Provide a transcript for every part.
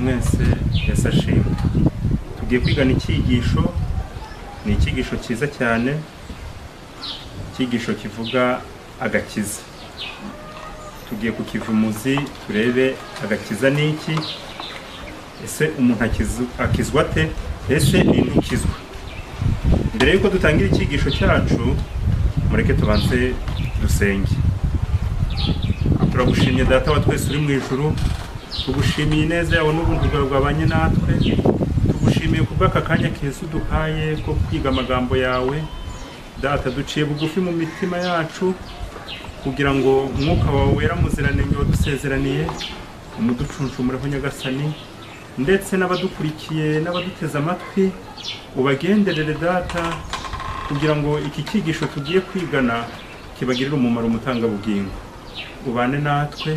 ya sashimi tugiye kwigana icyigisho ni icyigisho cyiza cyane icyigisho kivuga agakiza tugiye kukiva umuzi turebe agakiza ni iki ese umuntu akizu- akizwa ate ese ni ntukizwa mbere y'uko dutangira icyigisho cyacu mureke tubanze dusenge turagushimye data wa twese uri mu ijuru tugushimiye ineza yawe n'ubuntu bwawe bwabanye natwe tugushimiye ku bw'aka kanya keza uduhaye ko kwiga amagambo yawe data duciye bugufi mu mitima yacu kugira ngo umwuka wawe wera muziranenge wadusezeraniye umuducuncumureho nyagasani ndetse n'abadukurikiye n'abaduteze amatwi ubagenderere data kugira ngo iki cyigisho tugiye kwigana kibagirire umumaro umutangabugingo ubane natwe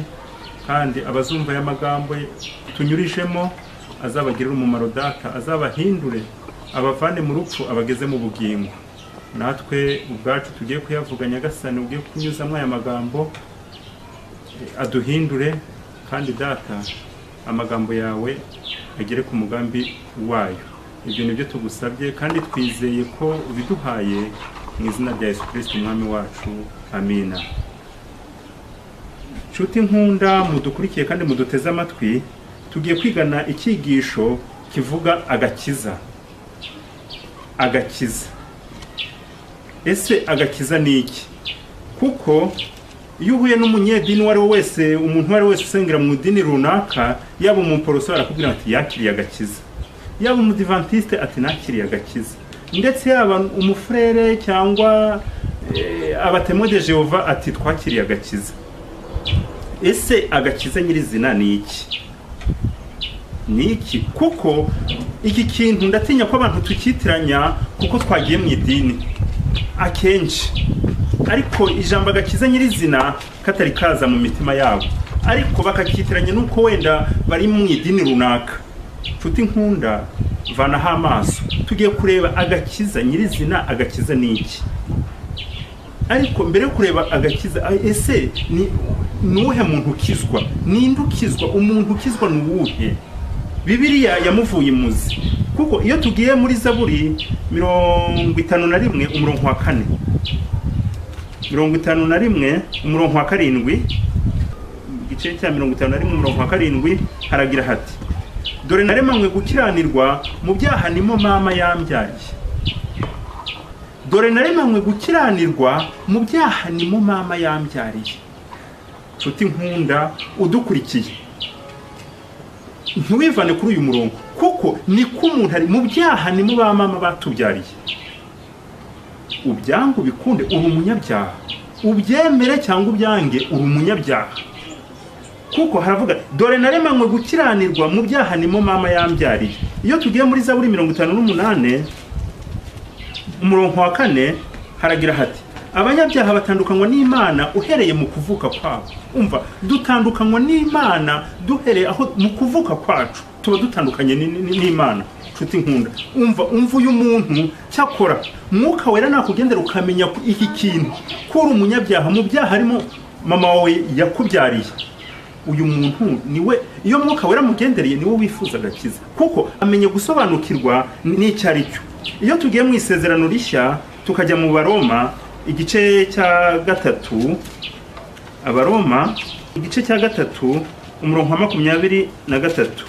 kandi abazumva aya magambo tunyurishemo azabagirire umumaro data azabahindure abavane mu rupfu abageze mu bugingo natwe ubwacu tugiye kuyavuga nyagasani ugiye kunyuzamo aya magambo eh, aduhindure kandi data amagambo yawe agere ku mugambi wayo ibyo ni byo tugusabye kandi twizeye ko ubiduhaye mu izina rya yesu kirisiti umwami wacu amina nshuti nkunda mudukurikiye kandi muduteze amatwi tugiye kwigana icyigisho kivuga agakiza agakiza ese agakiza ni iki kuko iyo uhuye n'umunyedini uwo ari we wese umuntu uwo ari we wese usengera mu idini runaka yaba umuporoso arakubwira ati yakiriye agakiza yaba umudivantisite ati nakiriye agakiza ndetse yaba umufurere cyangwa eh, abatemode jehova ati twakiriye agakiza ese agakiza nyirizina ni iki ni iki kuko iki kintu ndatinya ko abantu tukitiranya kuko twagiye mu idini akenshi ariko ijambo agakiza nyirizina katari kaza mu mitima yabo ariko bakakitiranya n'uko wenda bari mu idini runaka nshuti nkunda vanaho amaso tugiye kureba agakiza nyirizina agakiza ni iki ariko mbere yo kureba agakiza a- ese ni ni uwuhe muntu ukizwa ninde ukizwa umuntu ukizwa ni uwuhe bibiriya yamuvuye imuzi kuko iyo tugiye muri zaburi mirongo itanu na rimwe umurongo wa kane mirongo itanu na rimwe umurongo wa karindwi igice cya mirongo itanu na rimwe umurongo wa karindwi haragira hati dore naremanywe gukiranirwa mu byaha nimo mama yambyaye dore naremanywe gukiranirwa mu byaha ni mu mama yambyariye nshuti nkunda udukurikiye ntiwivane kuri uyu murongo kuko ni ko umuntu ari mu byaha ni mu ba mama batubyariye ubyange ubikunde uri umunyabyaha ubyemere cyangwa ubyange uri umunyabyaha kuko haravuga dore naremanywe gukiranirwa mu byaha ni mu mama yambyariye iyo tugiye muri zaburi mirongo itanu n'umunani umurongo wa kane haragira hati abanyabyaha batandukanywa n'imana uhereye mu kuvuka kwabo umva dutandukanywa n'imana duhereye aho mu kuvuka kwacu tuba dutandukanye ni- ni- n'imana nshuti nkunda umva umva uyu muntu cyakora mwuka wera nakugendera ukamenya ko iki kintu ko uri umunyabyaha mu byaha harimo mama wawe yakubyariye uyu muntu niwe iyo mwuka wera mugendereye niwe wifuza agakiza kuko amenye gusobanukirwa n'icyo ari cyo iyo tugiye mu isezerano rishya tukajya mu baroma igice cya gatatu abaroma igice cya gatatu umurongo wa makumyabiri na gatatu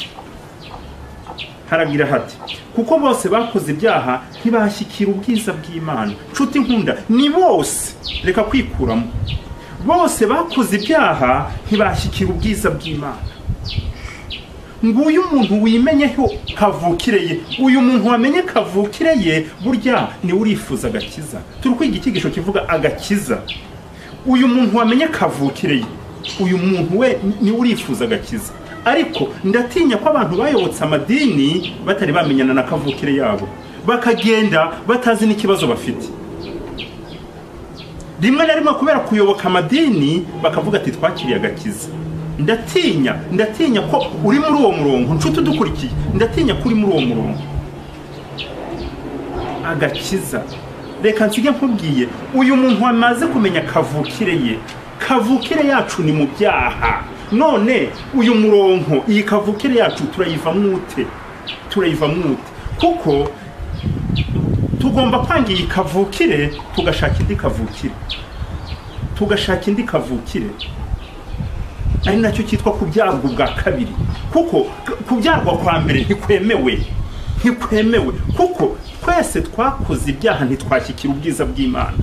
haragira hati kuko bose bakoze ibyaha ntibashyikira ubwiza bw'imana nshuti nkunda ni bose reka kwikuramo bose bakoze ibyaha ntibashyikira ubwiza bw'imana nguyu umuntu wimenyeho kavukire ye uyu muntu wamenye kavukire ye burya niwe urifuza agakiza turi kwiga icyigisho kivuga agakiza uyu muntu wamenye kavukire ye uyu muntu we niwe urifuza agakiza ariko ndatinya ko abantu bayobotse amadini batari bamenyana na kavukire yabo bakagenda batazi n'ikibazo bafite rimwe na rimwe kubera kuyoboka amadini bakavuga ati twakiriye agakiza ndatinya ndatinya ko uri muri uwo murongo nshuti udukurikiye ndatinya ko uri muri uwo murongo agakiza reka nsige nkubwiye uyu muntu wamaze kumenya kavukire ye kavukire yacu ni mu byaha none uyu murongo iyi kavukire yacu turayiva mwute turayiva mwute kuko tugomba kwanga iyi kavukire tugashaka indi kavukire tugashaka indi kavukire ari nacyo cyitwa kubyarwa ubwa kabiri kuko kubyarwa kwa mbere ntikwemewe ntikwemewe kuko twese twakoze ibyaha ntitwashyikira ubwiza bw'imana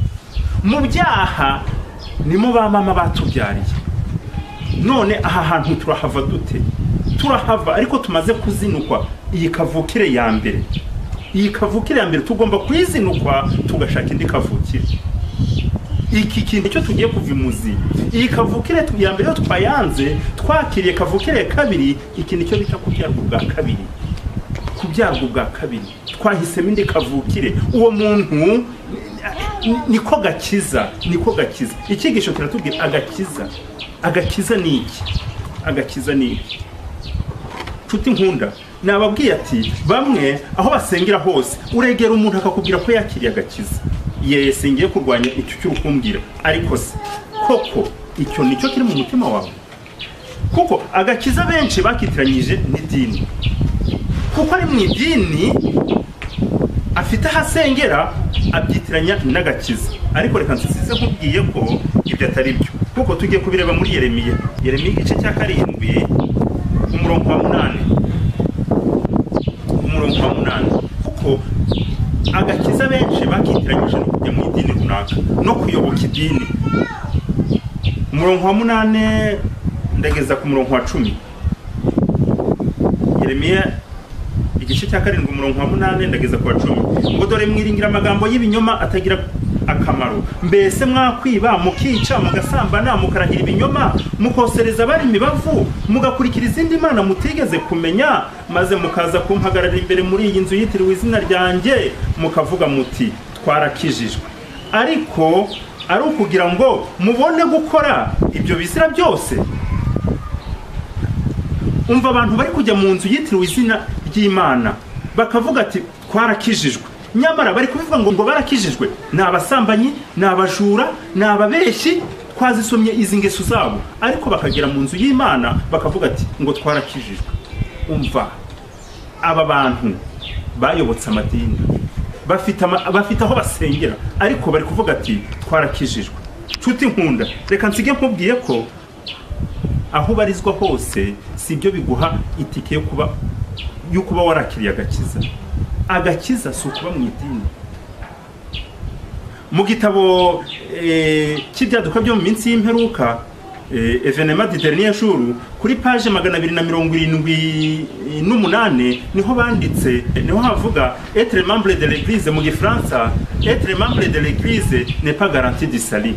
mu byaha nimo ba mama batubyariye none aha hantu turahava dute turahava ariko tumaze kuzinukwa iyi kavukire ya mbere iyi kavukire ya mbere tugomba kuyizinukwa tugashaka indi kavukire iki kintu cyo tugiye kuva imuzi iyi kavukire tu- ya mbere yo twayanze twakiriye kavukire ya kabiri iki nicyo bita kubyarwa ubwa kabiri kubyarwa ubwa kabiri twahisemo indi kavukire uwo muntu ni- niko gakiza niko gakiza icyigisho kiratubwira agakiza agakiza ni iki agakiza ni iki nshuti nkunda nababwiye ati bamwe aho basengera hose uregera umuntu akakubwira ko yakiriye agakiza yesi ngiye kurwanya icyo cy'urukumbwira ariko se koko icyo nicyo kiri mu mutima wawe kuko agakiza benshi bakitiranyije n'idini kuko ari mu idini afite aho asengera abyitiranya n'agakiza ariko reka nsize nkubwiye ko ibyo atari byo kuko tugiye kubireba muri yeremiya yeremiya igice cya karindwi umurongo wa munani umurongo wa munani kuko agakiza benshi bakitiranyije no kujya mu idini runaka no kuyoboka idini umurongo wa munani ndageza ku murongo wa cumi yeremiya igice cya karindwi umurongo wa munani ndageza ku wa cumi ngo dore mwiringira amagambo y'ibinyoma atagira akamaro mbese mwakwiba mukica mugasambana mukarahira ibinyoma mukosereza abari imibavu mugakurikira izindi mana mutigeze kumenya maze mukaza kumpagarara imbere muri iyi nzu yitiriwe izina ryanjye mukavuga muti twarakijijwe ariko ari ukugira ngo mubone gukora ibyo bizira byose umva abantu bari kujya mu nzu yitiriwe izina ry'imana bakavuga ati twarakijijwe nyamara bari kubivuga ngo ngo barakijijwe ni abasambanyi ni abajura ni ababeshyi twazisomye izi ngeso zabo ariko bakagera mu nzu y'imana bakavuga ati ngo twarakijijwe umva aba bantu bayobotse amadini bafite ama- bafite aho basengera ariko bari kuvuga ati twarakijijwe nshuti nkunda reka nsige nkubwiye ko aho ubarizwa hose si ibyo biguha itike yo kuba yo kuba warakiriye agakiza agakiza si ukuba mu idini mu gitabo eh, cy'ibyaduka byo mu minsi y'imperuka eh, evenema di dernier jour kuri paje magana abiri na mirongo irindwi n'umunani niho banditse niho havuga etre membre de l'église mu gifaransa etre membre de l'église n'est pas garanti du salut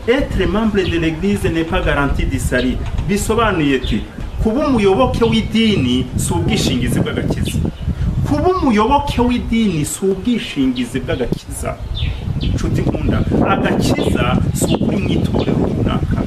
etre membre de l'église n'est pas garanti du salut bisobanuye ki kuba umuyoboke w'idini si ubwishingizi bw'agakiza kuba umuyoboke w'idini si ubwishingizi bw'agakiza nshuti nkunda agakiza si ukuri mu itorero runaka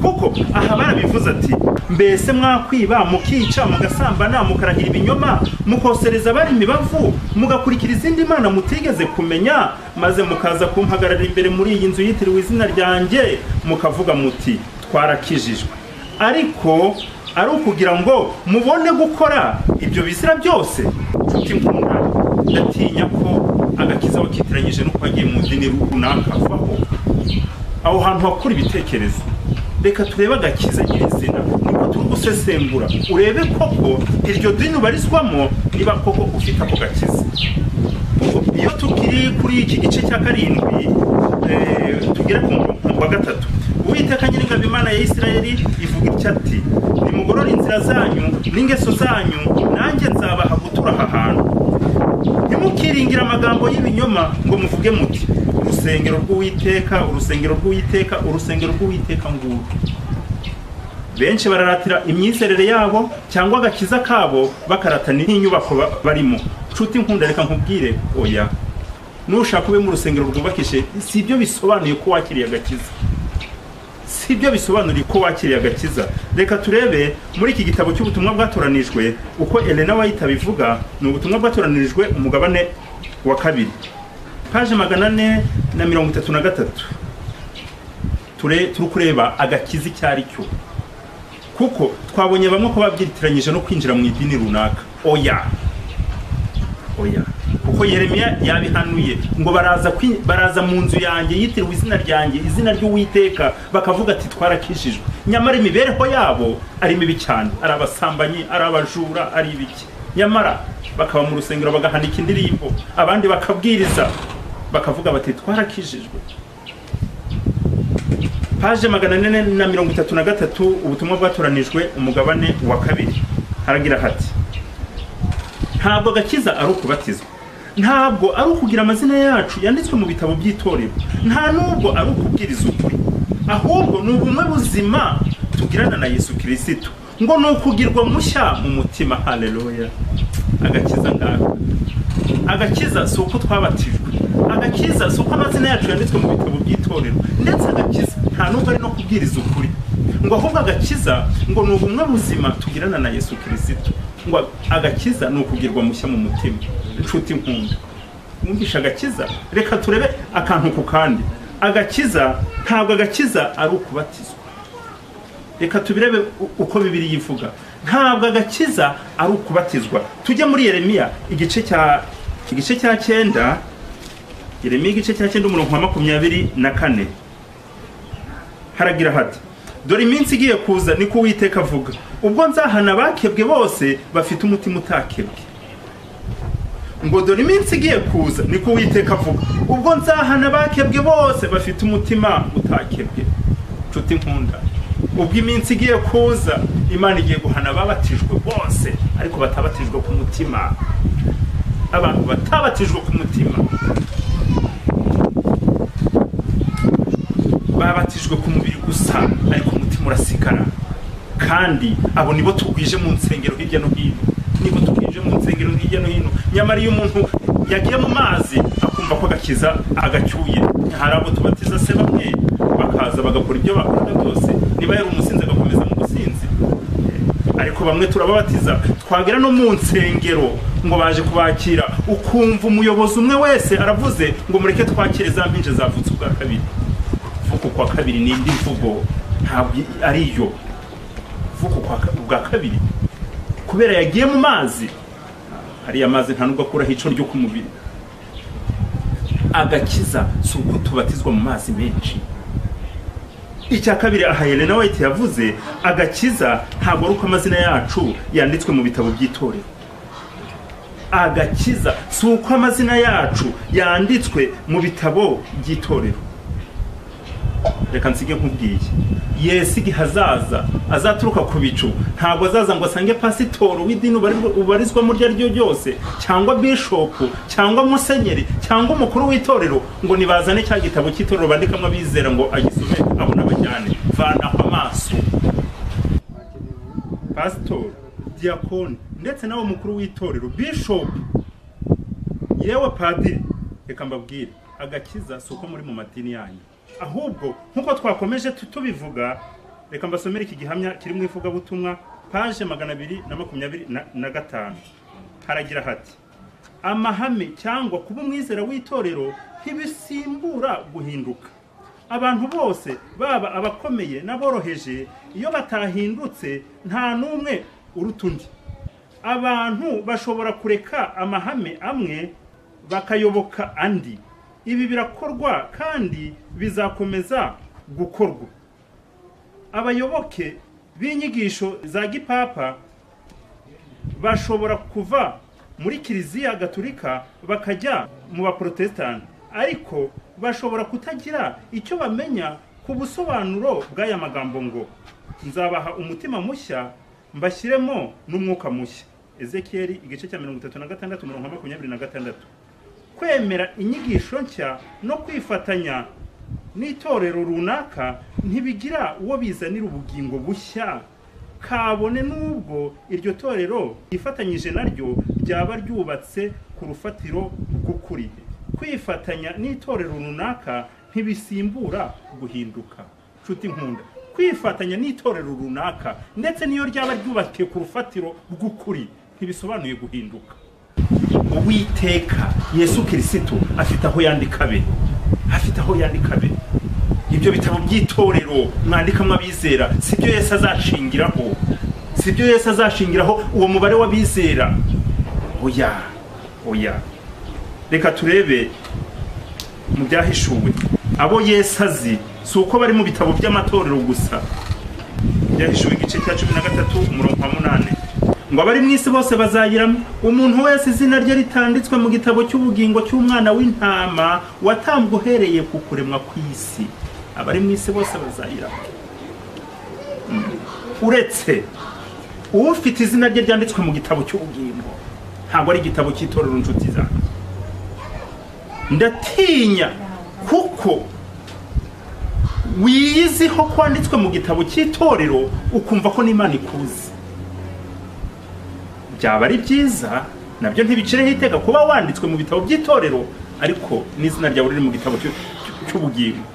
kuko aha barabivuze ati mbese mwakwiba mukica mugasambana mukarahira ibinyoma mukosereza abari imibavu mugakurikira izindi mana mutigeze kumenya maze mukaza kumpagarara imbere muri iyi nzu yitiriwe izina ryanjye mukavuga muti twarakijijwe ariko ari ukugira ngo mubone gukora ibyo bizira byose nshuti nkunda ndatinya ko agakiza wakitiranyije no kwagiye mu dini runaka vaho aho hantu hakura ibitekerezo reka turebe agakiza nyirizina niko turi gusesengura urebe koko iryo dini ubarizwamo niba koko ufite ako gakiza Ubwo iyo tukiri kuri iki gice cya karindwi eh, tugere ku murongo wa gatatu uwiteka nyiringabo imana ya isirayeli ivuga itya ati nimugorore inzira zanyu n'ingeso zanyu nanjye nzabaha gutura aha hantu ntimukiringire amagambo y'ibinyoma ngo muvuge muti urusengero rw'uwiteka urusengero rw'uwiteka urusengero rw'uwiteka nguru benshi bararatira imyizerere yabo cyangwa agakiza kabo bakaratana n'inyubako ba- barimo nshuti nkunda reka nkubwire oya nushaka ube mu rusengero rwubakishije si ibyo bisobanuye ko wakiriye agakiza si ibyo bisobanura ko wakiriye agakiza reka turebe muri iki gitabo cy'ubutumwa bwatoranijwe uko elena wayita bivuga ni ubutumwa bwatoranijwe umugabane wa kabiri paje magana ane na mirongo itatu na gatatu Ture- turi kureba agakiza icyo ari cyo kuko twabonye bamwe ko babyitiranyije no kwinjira mu idini runaka oya oya kuko yeremiya yabihanuye ngo baraza kwi- baraza mu nzu yanjye yitiriwe izina ryanjye izina ry'uwiteka bakavuga ati twarakijijwe nyamara imibereho yabo ari mibi cyane ari abasambanyi ari abajura ari ibiki nyamara bakaba mu rusengero bagahanika indirimbo abandi bakabwiriza bakavuga bati twarakijijwe paje magana ane na mirongo itatu na gatatu ubutumwa bwatoranijwe umugabane wa kabiri haragira hati ntabwo agakiza ari ukubatizwa ntabwo ari ukugira amazina yacu yanditswe mu bitabo by'itorero nta n'ubwo ari ukubwiriza ukuri ahubwo ni ubumwe buzima tugirana na yesu kirisito ngo ni ukugirwa mushya mu mutima haleluya agakiza ngaka agakiza si uko twabatijwe agakiza si uko amazina yacu yanditswe mu bitabo by'itorero ndetse agakiza nta n'ubwo ari no kubwiriza ukuri ngo ahubwo agakiza ngo ni ubumwe buzima tugirana na yesu kirisito ngo agakiza ni ukugirwa mushya mu mutima inshuti nkunda wumvisha agakiza reka turebe akantu ku kandi agakiza ntabwo agakiza ari ukubatizwa reka tubirebe u- uko bibiri yivuga ntabwo agakiza ari ukubatizwa tujye muri yeremiya igice cya igice cya cyenda yeremiya igice cya cyenda umurongo wa makumyabiri na kane haragira hati dore iminsi igiye kuza niko uwiteka avuga ubwo nzahana abakebwe bose bafite umutima utakebwe ngo dore iminsi igiye kuza niko uwiteka avuga ubwo nzahana abakebwe bose bafite umutima utakebwe nshuti nkunda ubwo iminsi igiye kuza imana igiye guhana ababatijwe bose ariko batabatijwe ku mutima abantu batabatijwe ku mutima babatijwe ku mubiri gusa ariko umutima urasigara kandi abo nibo tugwije mu nsengero hirya no hino nibo tugwije mu nsengero hirya no hino nyamara iyo umuntu yagiye mu mazi akumva ko agakiza agacyuye hari abo tubatiza se bamwe bakaza bagakora ibyo bakora byose niba yari umusinzi agakomeza mu businzi ariko bamwe turababatiza twagera no mu nsengero ngo baje kubakira ukumva umuyobozi umwe wese aravuze ngo mureke twakire za mpinje zavutse ubwa kabiri vuko kwa kabiri ni indi mvugo ntabwo ari yo vuko kwa ka- ubwa kabiri kubera yagiye mu mazi hariya mazi nta nubwo akuraho ico ryo ku mubiri agakiza si uko tubatizwa mu mazi menshi icya kabiri aha Helena White yavuze agakiza ntabwo ari uko amazina yacu yanditswe mu bitabo by'itorero agakiza si uko amazina yacu yanditswe mu bitabo by'itorero reka nsige nk'ubwiye yesu igihe hazaza azaturuka ku bicu ntabwo azaza ngo asange pasitoro w'idini ubarirwa- ubarizwamo iryo ari ryo ryose cyangwa bishopu cyangwa musenyeri cyangwa umukuru w'itorero ngo nibazane cya gitabo cy'itorero bandikamo abizera ngo agisome abone abajyane vanaho amaso pasitori diyakoni ndetse nawe mukuru w'itorero bishopu yewe padiri reka mbabwire agakiza si uko muri mu madini yanyu ahubwo nk'uko twakomeje tu- tubivuga reka mbasomere iki gihamya kiri mu ivugabutumwa paje magana abiri na makumyabiri na- na gatanu haragira hati amahame cyangwa kuba umwizera w'itorero ntibisimbura guhinduka abantu bose baba abakomeye n'aboroheje iyo batahindutse nta n'umwe uruta undi abantu bashobora kureka amahame amwe bakayoboka andi ibi birakorwa kandi bizakomeza gukorwa abayoboke b'inyigisho za gipapa bashobora kuva muri kiliziya gatolika bakajya mu baporotesitanti ariko bashobora kutagira icyo bamenya ku busobanuro bw'aya magambo ngo nzabaha umutima mushya mbashyiremo n'umwuka mushya ezekiyeli igice cya mirongo itatu na gatandatu umurongo wa makumyabiri na gatandatu kwemera inyigisho nshya no kwifatanya n'itorero runaka ntibigira uwo bizanira ubugingo bushya kabone n'ubwo iryo torero ryifatanyije naryo ryaba ryubatse ku rufatiro rw'ukuri kwifatanya n'itorero runaka ntibisimbura guhinduka nshuti nkunda kwifatanya n'itorero runaka ndetse n'iyo ryaba ryubakiye ku rufatiro rw'ukuri ntibisobanuye guhinduka uwiteka yesu kirisito afite aho yandika be afite aho yandika be ibyo bitabo by'itorero mwandikamo abizera si byo yesu azashingiraho si byo yesu azashingiraho uwo mubare w'abizera oya oya reka turebe mu byahishuwe abo yesu azi si uko bari mu bitabo by'amatorero gusa byahishuwe igice cya cumi na gatatu umurongo wa munani ngo abari mu isi bose bazayiramo umuntu wese izina rye ritanditswe mu gitabo cy'ubugingo cy'umwana w'intama watambwe uhereye ku kuremwa kw'isi abari mu isi bose bazayiramo Mm. uretse ufite izina rye ryanditswe mu gitabo cy'ubugingo ntabwo ari igitabo cy'itorero inshuti zanjye ndatinya kuko wiyiziho kwanditswe mu gitabo cy'itorero ukumva ko n'imana ikuzi byaba ari byiza nabyo ntibicireho iteka kuba wanditswe mu bitabo by'itorero ariko n'izina ryawe riri mu gitabo cy'u- cy'u- cy'ubugingo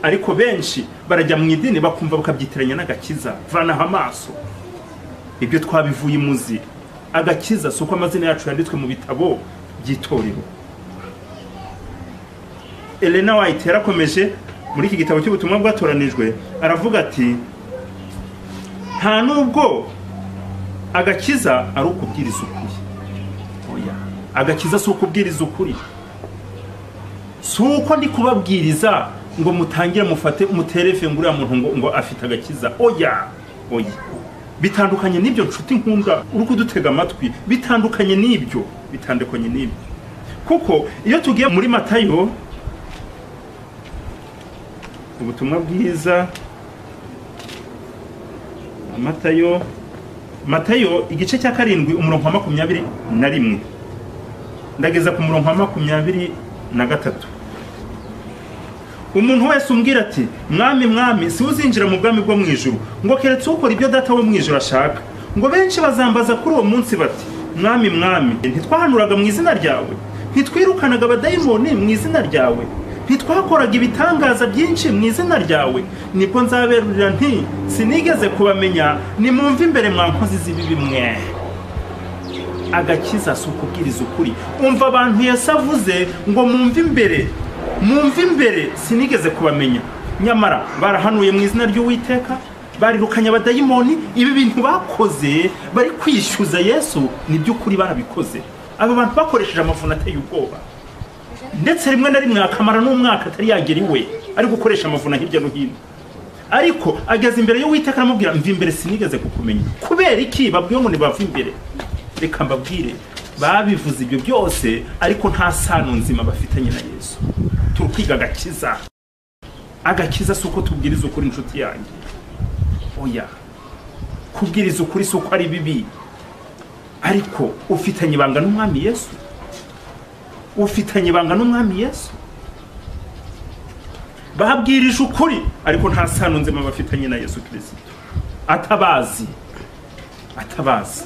ariko benshi barajya mu idini bakumva bakabyitiranya n'agakiza vanaho amaso ibyo twabivuye imuzi agakiza si uko amazina yacu yanditswe mu bitabo by'itorero elena white yarakomeje muri iki gitabo cy'ubutumwa bwatoranijwe aravuga ati nta nubwo agakiza ari ukubwiriza ukuri oya agakiza si ukubwiriza ukuri si uko ndi kubabwiriza ngo mutangire mufate mutereve ngo uriya muntu ngo, ngo afite agakiza oya oya bitandukanye n'ibyo nshuti nkunda uri kudutega amatwi bitandukanye n'ibyo bitandukanye n'ibyo kuko iyo tugiye muri matayo ubutumwa bwiza amatayo matayo igice cya karindwi umurongo wa makumyabiri na rimwe ndageza ku murongo wa makumyabiri na gatatu umuntu wese umbwira ati mwami mwami si uzinjira mu bwami bwo mu ijuru ngo keretse ukora ibyo data wo mu ijuru ashaka ngo benshi bazambaza kuri uwo munsi bati mwami mwami ntitwahanuraga mu izina ryawe ntitwirukanaga abadayimoni mu izina ryawe ntitwakoraga ibitangaza byinshi mu izina ryawe nibwo nzaberurira nti sinigeze kubamenya nimwumve imbere mwa nkozi z'ibibi mwe agakiza si ukubwiriza ukuri umva abantu yesu avuze ngo mumve imbere mumve imbere sinigeze kubamenya nyamara barahanuye mu izina ry'uwiteka barirukanye abadayimoni ibi bintu bakoze bari kwishyuza yesu ni by'ukuri barabikoze aba bantu bakoresheje amavuna ateye ubwoba ndetse rimwe na rimwe akamara n'umwaka atari yagera iwe ari gukoresha amavuna hirya no hino ariko ageze imbere y'uwiteka aramubwira mva imbere sinigeze kukumenya kubera iki babwiye ngo ntibava imbere reka mbabwire babivuze ibyo byose ariko nta sano nzima bafitanye na yesu turi kwiga agakiza agakiza si uko tubwiriza ukuri inshuti yanjye oya kubwiriza ukuri si uko ari bibi ariko ufitanye ibanga n'umwami yesu ufitanye ibanga n'umwami yesu babwirije ukuri ariko nta sano nzima bafitanye na yesu kirisito atabazi atabazi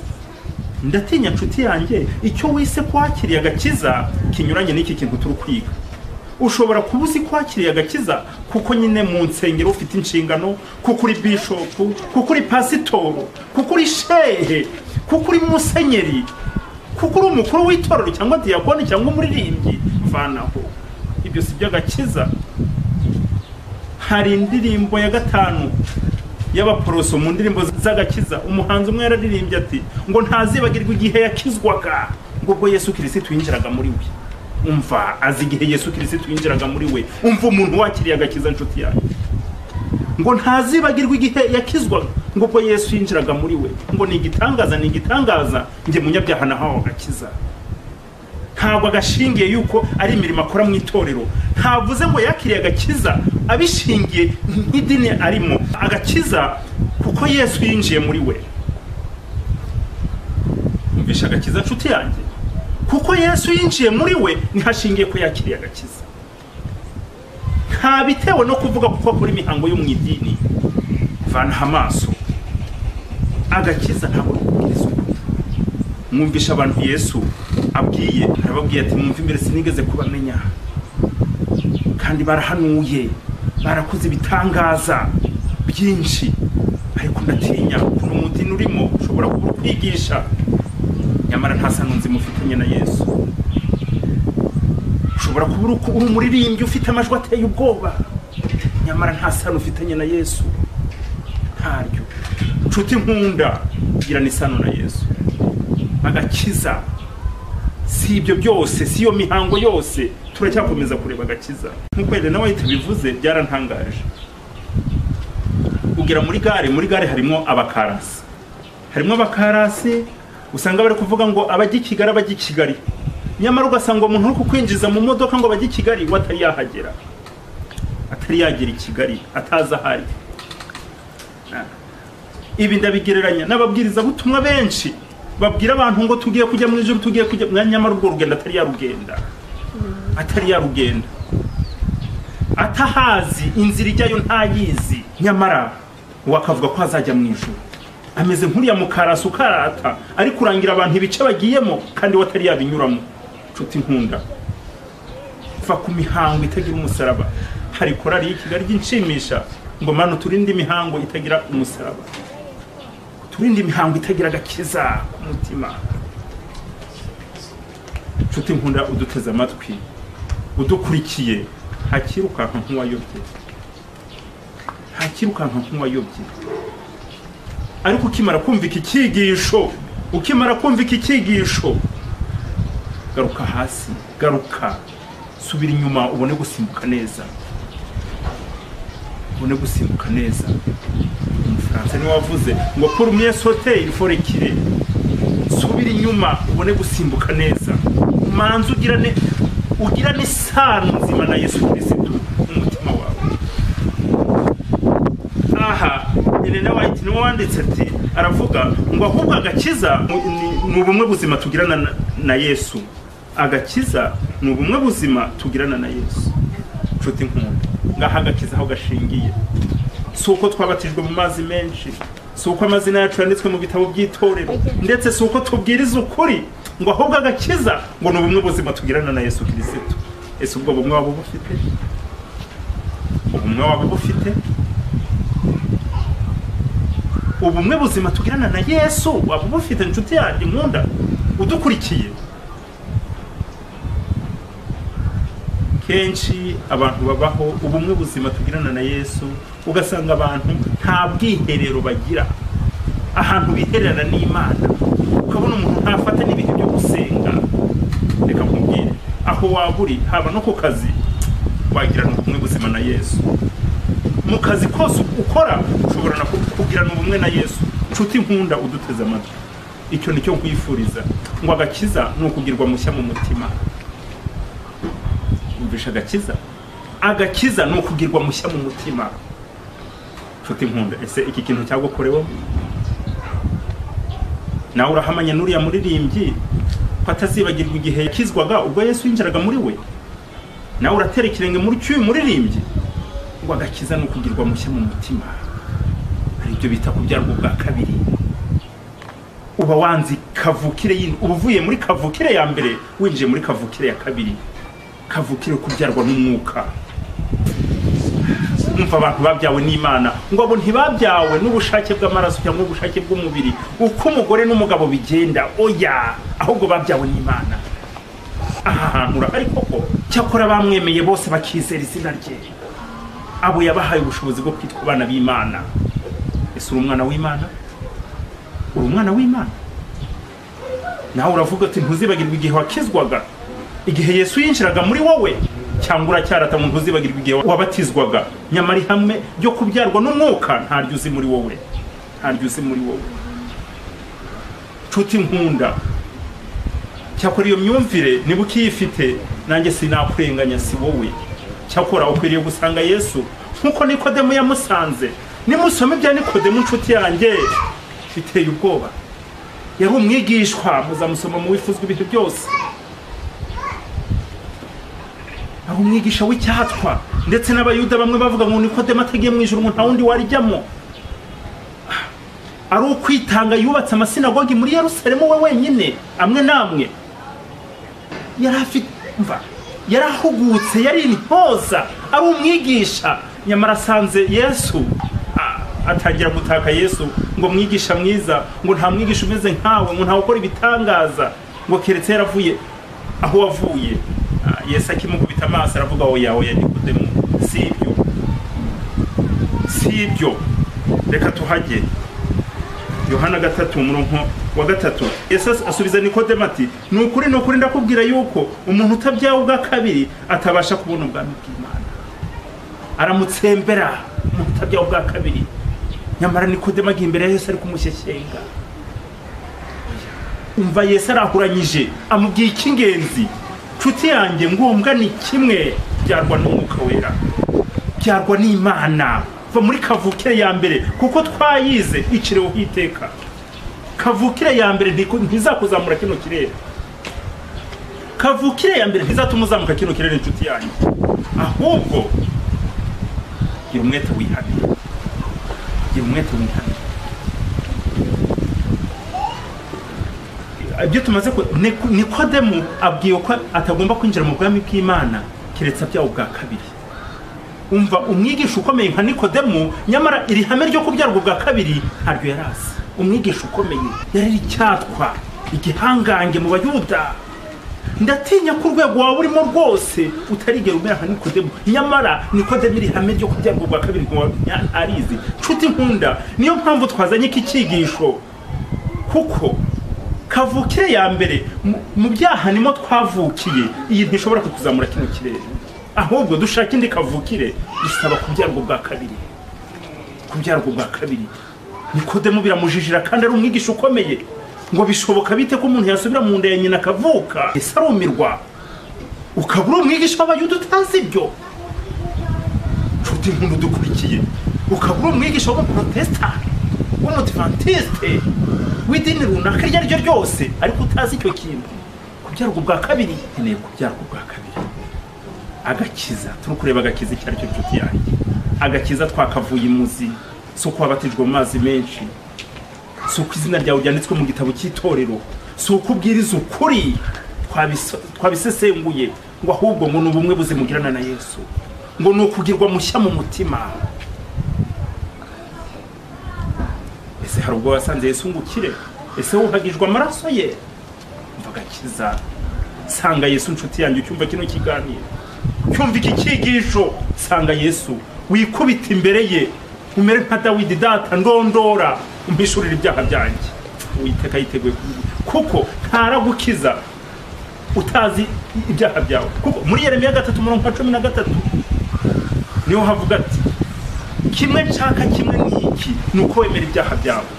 ndatinya nshuti yanjye icyo wise kwakiriye agakiza kinyuranye n'iki kintu turi kwiga ushobora kuba uzi kwakiriye agakiza kuko nyine mu nsengero ufite inshingano kuko uri bishopu kuko uri pasitoro kuko uri shehe kuko uri musenyeri kuko uri umukuru w'itorero cyangwa diyakoni cyangwa umuririmbyi vanaho ibyo si by'agakiza hari indirimbo ya gatanu y'abaporoso mu ndirimbo z'agakiza umuhanzi umwe yararirimbye ati ngo ntazibagirwa igihe yakizwaga ngo ubwo yesu kirisitu yinjiraga muri we umva azi igihe yesu kirisitu yinjiraga muri we umva umuntu wakiriye agakiza inshuti yawe ngo ntazibagirwa igihe yakizwaga ngo ubwo yesu yinjiraga muri we ngo ni igitangaza ni igitangaza njye munyabyaha nahawe agakiza ntabwo agashingiye yuko ari imirimo akora mu itorero ntavuze ngo yakiriye agakiza abishingiye nk'idini arimo agakiza kuko yesu yinjiye muri we umvishe agakiza nshuti yanjye kuko yesu yinjiye muri we niho ashingiye ko yakiriye agakiza ntabitewe no kuvuga kuko akora imihango yo mu idini vanaho amaso agakiza ntabwo ari ukubwiriza ukuri mwumvisha abantu yesu abwiye arababwiye ati mwumve imbere sinigeze kubamenya kandi barahanuye barakoze ibitangaza byinshi ariko ndatinya ukuntu umudini urimo ushobora kuba uri kwigisha nyamara nta sano nzima ufitanye na yesu ushobora kuba uri uri umuririmbyi ufite amajwi ateye ubwoba nyamara nta sano ufitanye na yesu ntaryo nshuti nkunda girana isano na yesu agakiza si ibyo byose si iyo mihango yose turacyakomeza kureba agakiza nk'uko rero nawe tubivuze byarantangaje ugera muri gare muri gare harimo abakarasi harimo abakarasi usanga bari kuvuga ngo abajya i kigali abajya i kigali nyamara ugasanga umuntu uri kukwinjiza mu modoka ngo bajye i kigali we atari yahagera atari yagera i kigali atazi ahari ibi ndabigereranya n'ababwirizabutumwa benshi babwira abantu ngo tugiye kujya mu ijoro tugiye kujya nyamara urwo rugendo atari yarugenda atari yarugenda atahazi inzira ijyayo ntayizi nyamara wakavuga ko azajya mu ijoro ameze nk'uriya mukarasi ukarata ari kurangira abantu ibice bagiyemo kandi we atari yabinyuramo nshuti nkunda kuva ku mihango itagira umusaraba hari korari y'i kigali inshimisha ngo manu turinde imihango itagira umusaraba turinde imihango itagira agakiza ku mutima nshuti nkunda uduteze amatwi udukurikiye ntakirukanka nk'uwayobye ntakirukanka nk'uwayobye ariko ukimara kumva iki cyigisho ukimara kumva iki cyigisho garuka hasi garuka subira inyuma ubone gusimbuka neza ubone gusimbuka neza umufaransa niwe wavuze ngo pour mieux sauter il faut reculer subira inyuma ubone gusimbuka neza manza ugira ne ugira n'isano nzima na yesu kirisitu mu mutima wawe aha Elena White niwe wanditse ati aravuga ngo ahubwo agakiza ni- ni ubumwe buzima tugirana na- na yesu agakiza ni ubumwe buzima tugirana na yesu nshuti nkunda ngaha agakiza aho gashingiye si uko twabatijwe mu mazi menshi si uko amazina yacu yanditswe mu bitabo by'itorero ndetse si uko tubwiriza ukuri ngo ahubwo agakiza ngo ni ubumwe buzima tugirana na yesu kirisito ese ubwo bumwe waba bufite ubumwe waba bufite ubumwe buzima tugirana na yesu waba ubufite inshuti yanjye nkunda udukurikiye kenshi abantu babaho ubumwe buzima tugirana na yesu ugasanga abantu nta bwiherero bagira ahantu bihererana n'imana ukabona umuntu ntafata n'ibihe byo gusenga reka nkubwire aho waba uri haba no ku kazi wagirana ubumwe buzima na yesu mu kazi kose ukora ushobora na kugirana ubumwe na yesu nshuti nkunda uduteze amatwi icyo ni cyo kwifuriza ngo agakiza ni ukugirwa mushya mu mutima umvisha agakiza agakiza ni ukugirwa mushya mu mutima nshuti nkunda ese iki kintu cyagukoreweho nawe urahamanya n'uriya muririmbyi ko atazibagirwa igihe yakizwaga ubwo yesu yinjiraga muri we nawe uratera ikirenge muri cy'uyu muririmbyi ngo agakiza ni ukugirwa mushya mu mutima hari ibyo bita kubyarwa ubwa kabiri uba wanze kavukire yindi uba uvuye muri kavukire ya mbere winjiye muri kavukire ya kabiri kavukire kubyarwa n'umwuka umva abantu babyawe n'imana ngo abo ntibabyawe n'ubushake bw'amaraso cyangwa ubushake bw'umubiri uko umugore n'umugabo bigenda oya ahubwo babyawe n'imana aha hantu urahari koko cyakora bamwemeye bose bakizera izina rye abo yabahaye ubushobozi bwo kwitwa abana b'imana ese uri umwana w'imana uri umwana w'imana nawe uravuga uti ntuzibagirwa igihe wakizwaga igihe yesu yinjiraga muri wowe cyangwa uracyarata ngo ntuzibagirwa igihe wabatizwaga nyamara ihame ryo kubyarwa n'umwuka ntaryo uzi muri wowe ntaryo uzi muri wowe nshuti nkunda cyakora iyo myumvire niba ukiyifite nanjye sinakurenganya si wowe cyakora ukwiriye gusanga yesu nk'uko nikodemu yamusanze nimusome ibya nikodemu inshuti yanjye biteye ubwoba yari umwigishwa muzamusoma mu wifuzwa ibihe byose ari umwigisha w'icyatwa ndetse n'abayuda bamwe bavuga ngo nikodemu atagiye mu ijoro ngo nta wundi warijyamo ari ukwitanga yubatse amasinagogi muri yerusalemu we wenyine amwe n'amwe yari afite mva yari ahugutse yari intyoza ari umwigisha nyamara asanze yesu a- atangira gutaka yesu ngo mwigisha mwiza ngo nta mwigisha umeze nkawe ngo ntawe ukora ibitangaza ngo keretse yaravuye aho wavuye Ah, yesu akimukubita amaso aravuga oya oya nikodemu si ibyo y'ibyo reka tuhajye yohana gatatu umurongo wa gatatu ese asubiza nikodemu ati ni ukuri ni ukuri ndakubwira yuko umuntu utabyawe ubwa kabiri atabasha kubona ubwami bw'imana aramutsembera umuntu utabyawe ubwa kabiri nyamara nikodemu agiye imbere ya yesu ari kumushyeshyenga umva yesu arahuranyije amubwiye icy'ingenzi nshuti yanjye ngombwa ni kimwe byarwa n'umwuka wera byarwa n'imana va muri kavukire ya mbere kuko twayize icireho iteka kavukire ya mbere ntizakuzamura kino kirere kavukire ya mbere ntizatuma uzamuka kino kirere inshuti yanyu ahubwo gira umwete wihanira gira umwete wihanira ibyo tumaze ku Niko- nikodemu abwiwe ko atagomba kwinjira mu bwami bw'imana keretse abyawe ubwa kabiri umva umwigisha ukomeye nka nikodemu nyamara iri hame ryo kubyarwa bwa kabiri ntaryo yari azi umwigisha ukomeye yari icyatwa igihangange mu bayuda ndatinya ko urwego waba urimo rwose utarigera umera nka nikodemu nyamara nikodemu iri hame ryo kubyarwa bwa kabiri ntiwamenya arizi nshuti nkunda niyo mpamvu twazanye iki cyigisho kuko kavukire ya mbere mu- mu byaha nimo twavukiye iyi ntishobora kutuzamura kino kirere ahubwo dushaka indi kavukire dusaba kubyarwa bwa kabiri kubyarwa bwa kabiri nikodemu biramujijira kandi ari umwigisha ukomeye ngo bishoboka bite ko umuntu yasubira mu nda ya nyina akavuka ese arumirwa ukaba uri umwigisha w'abayuda utazi ibyo nshuti nkunda udukurikiye ukaba uri umwigisha w'abaporotesitanti w'umudivantiste w'idini runaka iryo ari ryo ryose ariko utazi icyo kintu kubyarwa ubwa kabiri nkeneye kubyarwa ubwa kabiri agakiza turi kureba agakiza icyo ari cyo nshuti yanjye agakiza twakavuye imuzi si uko wabatijwe mu mazi menshi si uko izina ryawe ryanditswe mu gitabo cy'itorero si uko ubwiriza ukuri twabiso- twabisesenguye ngo ahubwo ngo ni ubumwe buzimugirana na yesu ngo ni ukugirwa mushya mu mutima ese hari ubwo wasanze yesu ngo ukire ese wuhagijwe amaraso ye umva agakiza sanga yesu nshuti yanjye ucyumva kino kiganiro cyumva iki cyigisho sanga yesu wikubita imbere ye umere nka dawidi data ndondora umpishurira ibyaha byanjye uwiteka yiteguye kubi- kuko ntaragukiza utazi ibyaha byawe kuko muri yeremiya gatatu umurongo wa cumi na gatatu niho havuga ati kimwe nshaka kimwe ni iki ni uko wemera ibyaha byawe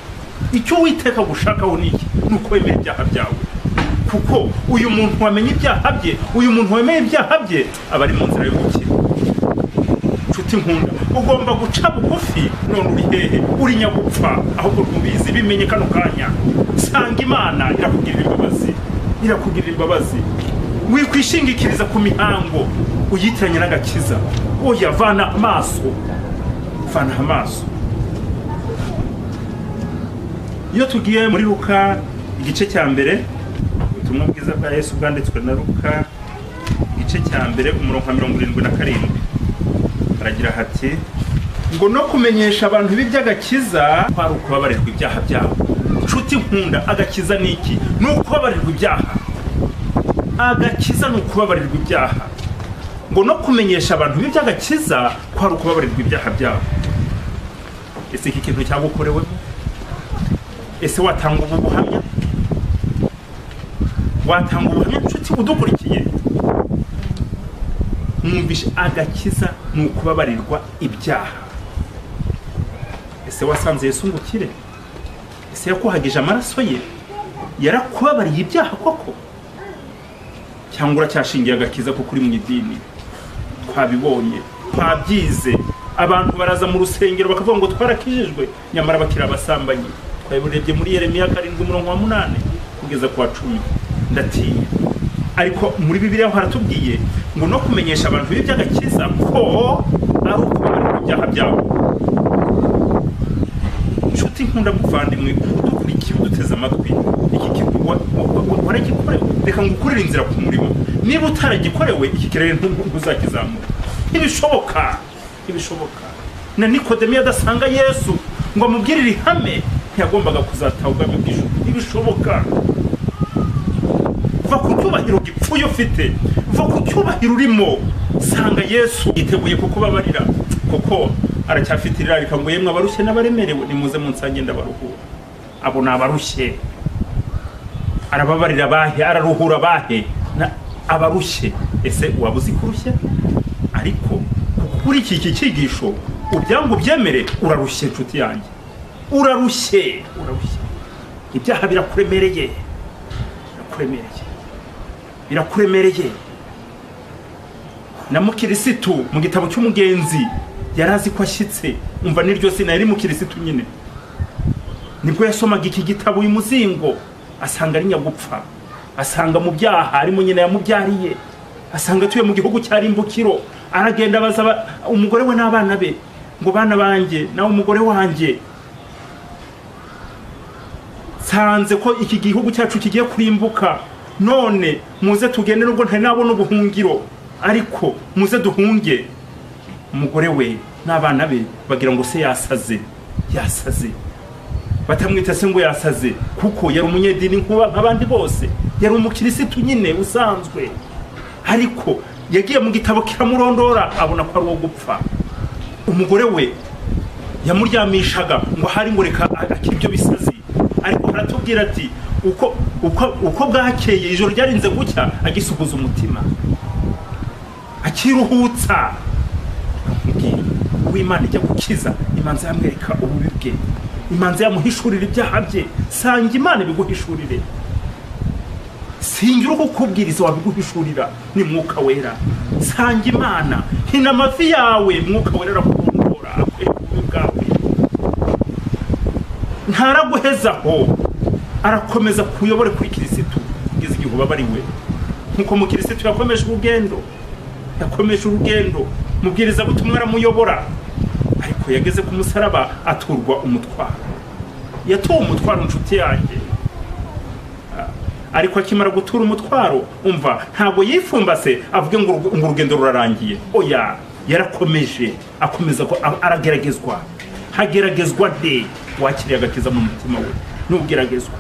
icyo uwiteka gushakaho ni iki ni uko wemera ibyaha byawe kuko uyu muntu wamenya ibyaha bye uyu muntu wemeye ibyaha bye aba ari mu nzira yo gukira nshuti nkunda ugomba guca bugufi none uri hehe uri nyagupfa ahubwo rwubizi bimenye kano kanya sanga imana irakugirira imbabazi irakugirira imbabazi wikwishingikiriza ku mihango uyitiranye n'agakiza oya vana amaso fana amaso iyo tugiye muri luka igice cya mbere ubutumwa bwiza bwa yesu bwanditswe na luka igice cya mbere umurongo wa mirongo irindwi na karindwi haragira hati ngo no kumenyesha abantu ibi by'agakiza kwari ukubabarirwa ibyaha byabo nshuti nkunda agakiza ni iki ni ukubabarirwa ibyaha agakiza ni ukubabarirwa ibyaha ngo no kumenyesha abantu ibi by'agakiza ko hari ukubabarirwa ibyaha byabo ese iki kintu cyagukorewemo ese watanga ubu buhamya watanga ubuhamya nshuti udukurikiye mwumvishe agakiza ni ukubabarirwa ibyaha ese wasanze yesu ngo ukire ese yakuhagije amaraso ye yarakubabariye ibyaha koko cyangwa uracyashingiye agakiza kuko uri mu idini twabibonye twabyize abantu baraza mu rusengero bakavuga ngo twarakijijwe nyamara bakiri abasambanyi twabirebye muri yeremiya karindwi umurongo wa munani kugeza ku wa cumi ndatinya ariko muri bibiliya ho haratubwiye ngo no kumenyesha abantu ibi by'agakiza ko ari ukubabarira ibyaha byabo nshuti nkunda muvandimwe udukurikiye uduteze amatwi iki kigwa waragikorewe reka ngukurire inzira ku murimo niba utaragikorewe iki kirere ntu- ntuzakizamura ntibishoboka ntibishoboka na nikodemu adasanga yesu ngo amubwire iri hame ntiyagombaga kuzataha ubwami bw'ijuru ntibishoboka va ku cyubahiro gipfuye ufite va ku cyubahiro urimo sanga yesu yiteguye kukubabarira kuko aracyafite irarika ngo yemwe abarushye n'abaremerewe nimuze munsange ndabaruhura abo ni abarushye arababarira abahe araruhura abahe na- abarushye ese waba uzi kurushya ariko kuri iki iki cyigisho ubyangu byemere urarushye inshuti yanjye urarushye urarushye ibyaha birakuremereye birakuremereye birakuremereye na mukirisitu mu gitabo cy'umugenzi yari azi ko ashyitse umva n'iryo sina yari mukirisitu nyine nibwo yasomaga iki gitabo uyu muzingo asanga ari nyagupfa asanga mu byaha arimo nyina yamubyariye asanga atuye mu gihugu cya rimbukiro aragenda abaza aba- umugore we n'abana be ngo bana banjye nawe umugore wanjye nsanze ko iki gihugu cyacu kigiye kurimbuka none muze tugende nubwo ntari nabona ubuhungiro ariko muze duhunge umugore we n'abana be bagira ngo se yasaze yasaze batamwita se ngo yasaze kuko yari umunyedini nk'uba- nk'abandi bose yari umukirisitu nyine usanzwe ariko yagiye mu gitabo kiramurondora abona ko ari uwo gupfa umugore we yamuryamishaga ngo hari ngo reka akibyo bisazi ariko aratubwira ati uko uko uko bwakeye ijoro ryarinze gucya agisuguza umutima akiruhutsa mubwira uw'imana ijya gukiza imanza yamwereka ububi bwe imanza yamuhishurira ibyaha bye sanga imana ibiguhishurire singira ukukubwiriza wabiguhishurira ni mwuka wera sanga imana hina amavi yawe mwuka wera arakurongora akwereka ububi bwawe ntaraguhezaho arakomeza kuyobore kuri kirisitu kugeza igihe ubabariwe nkuko mukirisitu yakomeje urugendo yakomeje urugendo mubwiriza butumwa aramuyobora ariko yageze ku musaraba aturwa umutwaro yatuwe umutwaro inshuti yanjye Ah, ariko akimara gutura umutwaro umva ntabwo yifumbase avuge ngo urug- ngo urugendo rurarangiye oya yarakomeje akomeza ko- a- arageragezwa hageragezwa de wakiriye agakiza mu mutima we n'ugeragezwa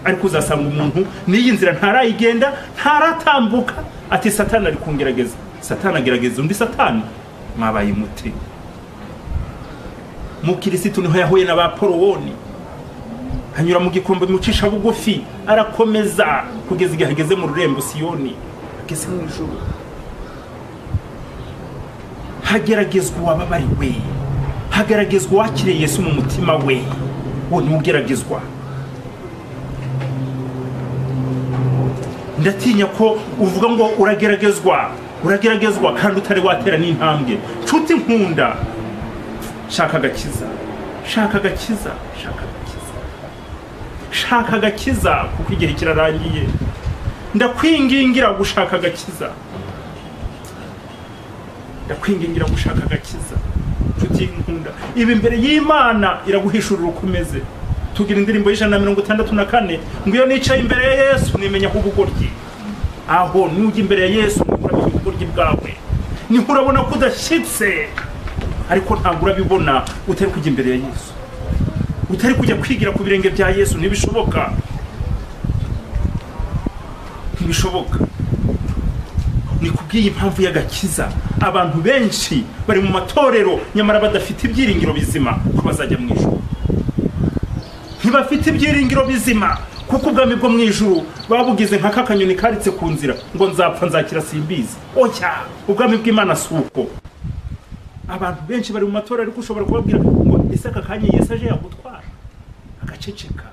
ariko uzasanga umuntu n'iyi nzira ntarayigenda ntaratambuka ati satani ari kungerageza satani agerageza undi satani mwabaye umuti mu kirisitu niho yahuye n'abaporowoni hanyura mu gikombe mucisha bugufi arakomeza kugeza igihe ageze mu rurembo siyoni ageze mu ijoro hageragezwa uwababariwe hagaragazwa uwakiriye yesu mu mutima we uwo ni ugeragezwa ndatinya ko uvuga ngo urageragezwa urageragezwa kandi utari watera n'intambwe nshuti nkunda shaka agakiza shaka agakiza shaka agakiza shaka agakiza kuko igihe kirarangiye ndakwingingira gushaka agakiza ndakwingingira gushaka agakiza nshuti y'inkunda ibi imbere y'imana iraguhishurira uko umeze tugira indirimbo y'ijana na mirongo itandatu na kane ngo iyo nicaye imbere ya yesu nimenya ko ubugoryi aho nujya imbere ya yesu niho urabona ubugoryi bwawe niho urabona ko udashyitse ariko ntabwo urabibona utari kujya imbere ya yesu utari kujya kwigira ku birenge bya yesu ntibishoboka ntibishoboka ni kubw'iyi mpamvu y'agakiza abantu benshi bari mu matorero nyamara badafite ibyiringiro bizima ko bazajya mu ijuru ntibafite ibyiringiro bizima kuko ubwami bwo mu ijuru babugize nka kakanyoni karitse ku nzira ngo nzapfa nzakira simbizi oya ubwami bw'imana si uko abantu benshi bari mu matora ariko ushobora kubabwira ngo ese aka kanya yesu aje yagutwara agaceceka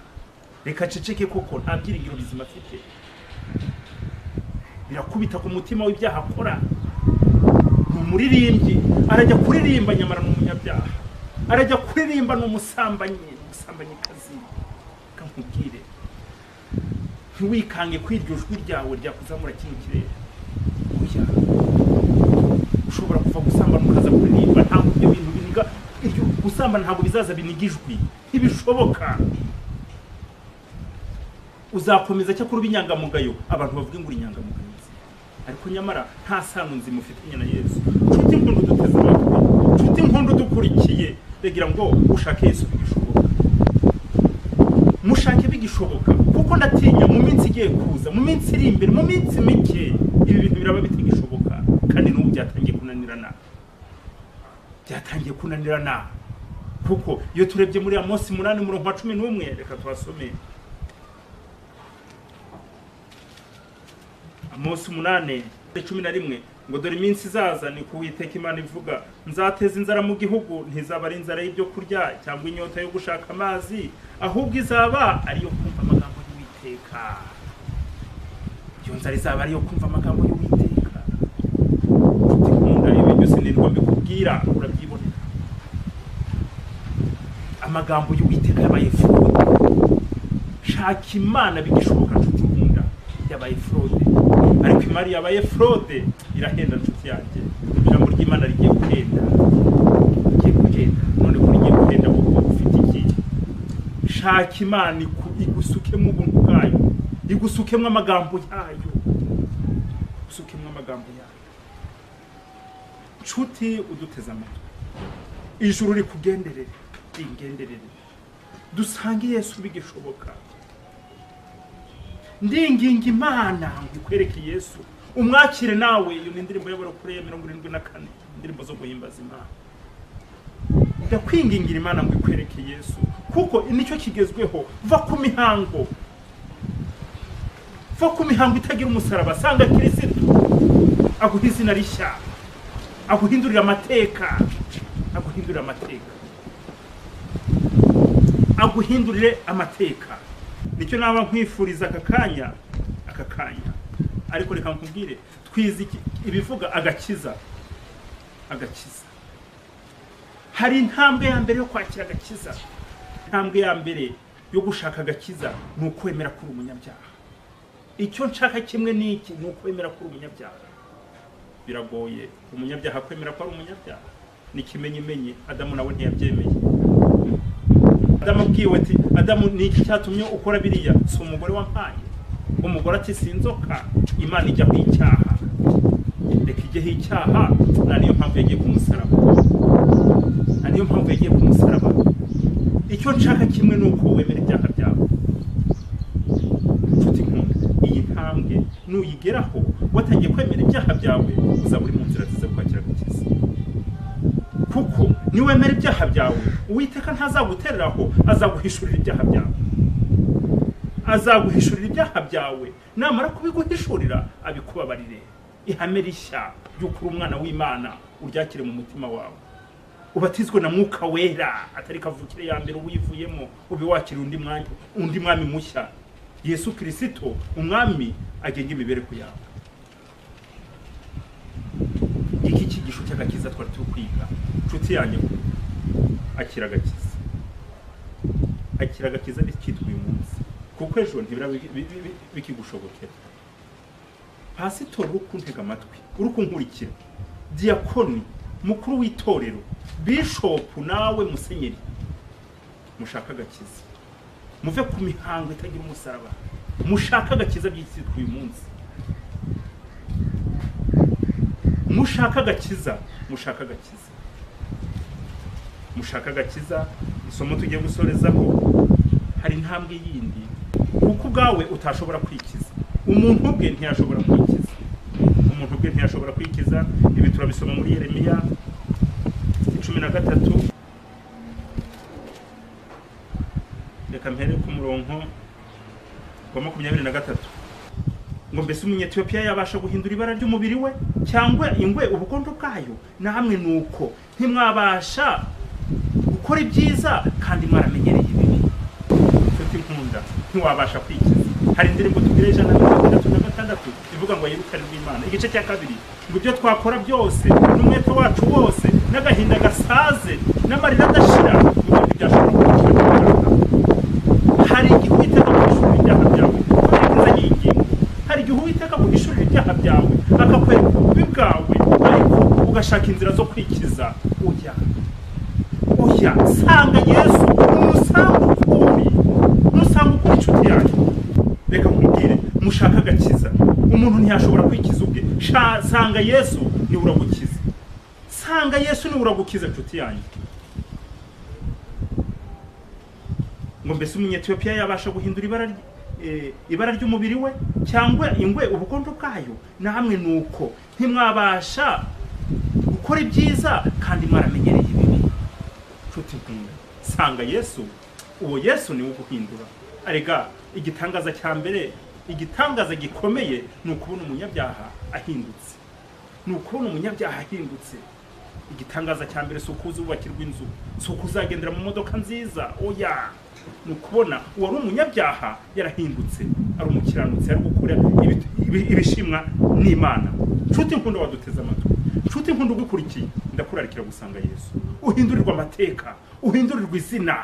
reka aceceke kuko nta byiringiro bizima afite birakubita ku mutima w'ibyaha akora ni umuririmbyi arajya kuririmba nyamara ni umunyabyaha arajya kuririmba ni umusambanyi umusambanyikazi reka nkubwire ntiwikange ko iryo jwi ryawe ryakuzamura kino kirere oya ushobora kuva gusambana ukaza kuririmba ntabwo ibyo bintu biniga iryo gusambana ntabwo bizaza biniga ijwi ntibishoboka uzakomeza cyakora uba inyangamugayo abantu bavuga ngo uri inyangamugayo ariko nyamara nta sano nzima ufitanye na yesu nshuti nkunda uduteze amatwi nshuti nkunda udukurikiye ndagira ngo ushake yesu bigishoboka mushake bigishoboka kuko ndatinya mu minsi igiye kuza mu minsi iri imbere mu minsi mike ibi bintu biraba bitagishoboka kandi n'ubu byatangiye kunanirana byatangiye kunanirana kuko iyo turebye muri amosi munani umurongo wa cumi n'umwe reka tuhasome amosi umunani cumi na rimwe ngo dore iminsi izaza ni kuwiteka imana ivuga nzateza inzara mu gihugu ntizaba ari inzara y'ibyo kurya cyangwa inyota yo gushaka amazi ahubwo izaba ariyo kumva amagambo y'uwiteka iyo nzara izaba ariyo kumva amagambo y'uwiteka gukunda ibi byose ni rwo bikubwira urabyibonera amagambo y'uwiteka yabaye forode shaka imana bigishoboka nshuti nkunda yabaye forode ariko imari yabaye forode irahenda nshuti yanjye ijambo ry'imana rigiye guhenda rigiye guhenda none ko rigiye guhenda kuko ufite iki shaka imana iku- igusukemo ubuntu bwayo igusukemo amagambo yayo igusukemo amagambo yayo nshuti uduteze amatwi ijuru rikugenderere ringenderere dusange yesu bigishoboka ndinginga imana ngo ikwereke yesu umwakire nawe iyo ni indirimbo y'abarokore ya mirongo irindwi na kane indirimbo zo guhimbaza imana ndakwingingira imana ngo ikwereke yesu kuko nicyo kigezweho va ku mihango va ku mihango itagira umusaraba sanga kirisitu aguha izina rishya aguhindurira amateka aguhindurira amateka aguhindurire amateka nicyo naba nkwifuriza aka kanya aka kanya ariko reka nkubwire twize iki- ibivuga agakiza agakiza hari intambwe ya mbere yo kwakira agakiza intambwe ya mbere yo gushaka agakiza ni ukwemera kuri umunyabyaha icyo nshaka kimwe n'iki ni ukwemera kuri umunyabyaha biragoye umunyabyaha kwemera ko ari umunyabyaha ni ikimenyimenyi adamu nawe ntiyabyemeye adamu abwiwe ati adamu ni iki cyatumye ukora biriya si umugore wampaye umugore ati si inzoka imana ijyaho icyaha reka ijyeho icyaha nta niyo mpamvu yagiye ku musaraba nta niyo mpamvu yagiye ku musaraba icyo nshaka kimwe ni uko wemera ibyaha byawe nshuti nkunda iyi ntambwe nuyigeraho watangiye kwemera ibyaha byawe uzaba uri mu nzira nziza yo kwakira agakiza kuko niwemera ibyaha byawe uwiteka ntazagutereraho azaguhishurira ibyaha byawe azaguhishurira ibyaha byawe namara kubiguhishurira abikubabarire ihame rishya ry'uko uri umwana w'imana uryakire mu mutima wawe ubatizwe na mwuka wera atari kavukire ya mbere uwivuyemo ube wakira undi mwanya undi mwami mushya yesu kirisito umwami agenga imibereho yawe iki cyigisho cy'agakiza twari turi kwiga inshuti yanyu akira agakiza akira agakiza nticyitwe uyu munsi kuko ejo ntibira bi- bi- bi- bi- bikigushobokera pasitori uri kuntega amatwi uri kunkurikira diyakoni mukuru w'itorero bishopu nawe musenyeri mushaka agakiza muve ku mihango itagira umusaraba mushaka agakiza by'icyitwa uyu munsi mushaka agakiza mushaka agakiza mushaka agakiza isomo tugiye gusorezaho hari intambwe yindi kuko ubwawe utashobora kwikiza umuntu ubwe ntiyashobora kwikiza umuntu ubwe ntiyashobora kwikiza ibi turabisoma muri yeremiya cumi na gatatu reka mpere ku murongo wa makumyabiri na gatatu ngo mbese umunyetiyopiya yabasha guhindura ibara ry'umubiri we cyangwa ingwe ubukondo bwayo namwe ni uko ntimwabasha gukora ibyiza kandi mwaramenyereye ibibi nshuti nkunda ntiwabasha kwikiza hari indirimbo tugira ijana na mirongo itandatu na gatandatu ivuga ngo yirukanirwe imana igice cya kabiri ngo ibyo twakora byose n'umwete wacu wose n'agahinda gasaze n'amarira adashira ngo ntibyashobora kuba hari igihe uwiteka guhishurira ibyaha byawe akakuzanira iyi ngingo hari igihe uwiteka guhishurira ibyaha byawe akakwereka ububi bwawe ariko ugashaka inzira zo kwikiza ujya ujya sanga yesu umusanga ukuri umusanga ukuri inshuti yanyu reka nkubwire mushaka agakiza umuntu ntiyashobora kwikiza ubwe Sha- sanga yesu niwe uragukiza sanga yesu niwe uragukiza inshuti yanyu ngo mbese umunyetiyopiya yabasha guhindura ibara ry- eh, ibara ry'umubiri we cyangwa ingwe ubukondo bwayo namwe ni uko ntimwabasha mukora ibyiza kandi mwaramenyereye ibibi nshuti nkunda sanga yesu uwo yesu niwe uguhindura arega igitangaza cya mbere igitangaza gikomeye ni ukubona umunyabyaha ahindutse ni ukubona umunyabyaha ahindutse igitangaza cya mbere si uko uzubakirwa inzu si uko uzagendera mu modoka nziza oya ni ukubona uwari umunyabyaha yarahindutse ari umukiranutsi ari gukora ibi- ibi- ibishimwa n'imana nshuti nkunda waduteze amatwi nshuti nkunda ugukurikiye ndakurarikira gusanga yesu uhindurirwa amateka uhindurirwa izina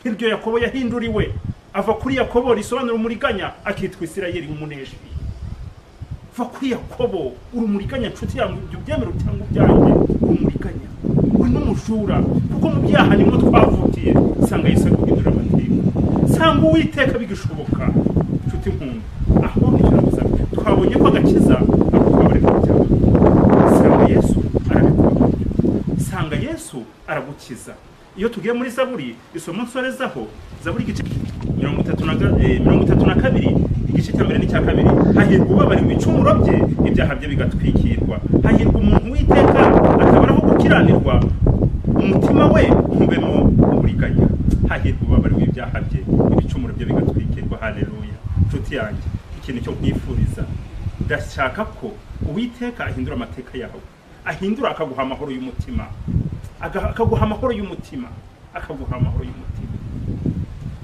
nk'iryo yakobo yahinduriwe ava kuri yakobo risobanura umuriganya akitwa isirayeli umunejwi va kuri yakobo uri umuriganya nshuti yangu ibyo byemero cyangwa ubyanjye uri umuriganya uri n'umujura kuko mu byaha nimwo twavukiye usanga yesu ari guhindura amateka usanga uwiteka bigishoboka nshuti nkunda aho nicyo twabonye ko agakiza ako twabareka cyane usanga yesu arabikora usanga yesu aragukiza iyo tugiye muri zaburi isomo nsorezaho zaburi igice mirongo itatu na ga- eh, mirongo itatu na kabiri igice cya mbere n'icya kabiri hahirwa ubabara ibicumuro bye ibyaha bye bigatwikirwa hahirwa umuntu witeka atabaraho gukiranirwa umutima we ntubemo uburiganya hahirwa ubabariwe ibyaha bye ibicumuro bye bigatwikirwa haleluya nshuti yanjye ikintu cyo kwifuriza ndashaka ko uwiteka ahindura amateka yawe ahindura akaguha amahoro y'umutima aga- akaguha amahoro y'umutima akaguha amahoro y'umutima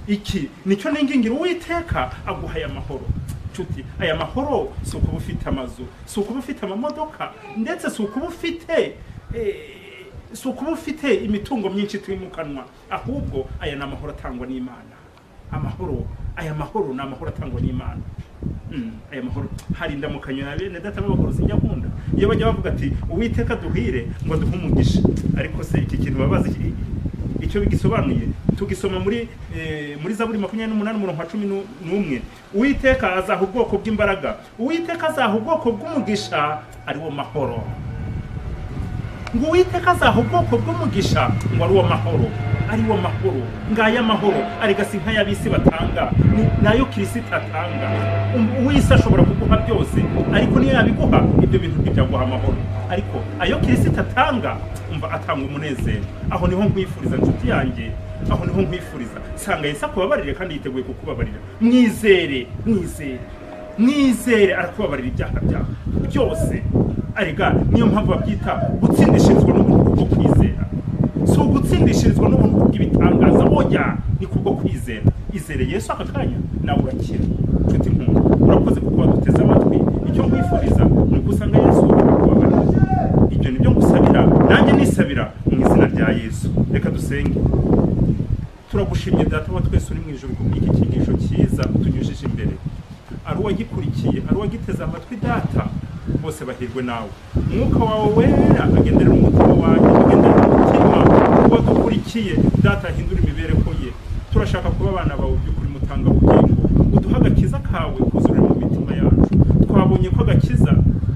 iki nicyo ningingira uwiteka aguha aya mahoro nshuti aya mahoro si ukuba ufite amazu si ukuba ufite amamodoka ndetse si ukuba ufite eh, si ukuba ufite imitungo myinshi itimukanwa ahubwo aya ni amahoro atangwa n'imana amahoro aya mahoro ni amahoro atangwa n'imana Mm, aya mahoro hari indamukanyo na bene data b'abagorozi njya nkunda iyo bajya bavuga ati uwiteka duhire ngo duhe umugisha ariko se iki kintu baba bazi iki- icyo bigisobanuye tugisoma muri eh, muri zaburi makumyabiri n'umunani umurongo wa cumi nu- n'umwe uwiteka azaha ubwoko bw'imbaraga uwiteka azaha ubwoko bw'umugisha ariwo mahoro ngo uwiteka azaha ubwoko bw'umugisha ngo ariwo mahoro ariwo mahoro ngaya mahoro arega si nk'ay'ab'isi batanga ni- nayo kirisita atanga Um- uw'isi ashobora kuguha byose ariko niyo yabiguha ibyo bintu ntibyaguha amahoro ariko ayo kirisita atanga umva atanga umunezero aho niho nkwifuriza inshuti yanjye aho niho nkwifuriza sanga yesu akubabarire kandi yiteguye kukubabarira mwizere mwizere mwizere arakubabarira ibyaha byawe byose arega niyo mpamvu babyita gutsindishirizwa n'ubuntu bwo kwizera si ugutsindishirizwa n'ubuntu bw'ibitangaza oya ni kubwo kwizera izere yesu aka kanya nawe urakira nshuti nkunda urakoze kuko waduteze amatwi icyo nkwifuriza ni uko usanga yesu akubabarira ibyo ni byo ngusabira nanjye nisabira mu izina rya yesu reka dusenge turagushimye data wa twese uri mu ijoro ku bw'iki cyigisho cyiza utunyujije imbere ari uwagikurikiye ari uwagiteze amatwi data bose bahirwe nawe umwuka wawe wera agenderera umutima wanjye agenderera umutima w'uwadukurikiye data ahindura imibereho ye turashaka kuba abana bawe by'ukuri mutangabugingo uduhe agakiza kawe kuzurira mu mitima yacu twabonye ko agakiza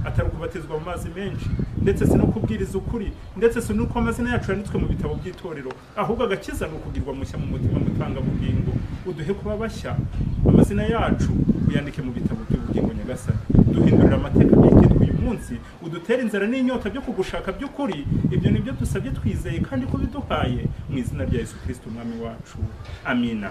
atari ukubatizwa mu mazi menshi ndetse si no kubwiriza ukuri ndetse si nuko amazina yacu yanditswe mu bitabo by'itorero ahubwo agakiza ni ukugirwa mushya mu mutima mutangabugingo uduhe kuba bashya amazina yacu uyandike mu bitabo by'ubugingo nyagasani duhindurira amateka y'ikitwa uyu munsi udutere inzara n'inyota byo kugushaka by'ukuri ibyo ni byo dusabye twizeye kandi ko biduhaye mu izina rya yesu kirisiti umwami wacu amina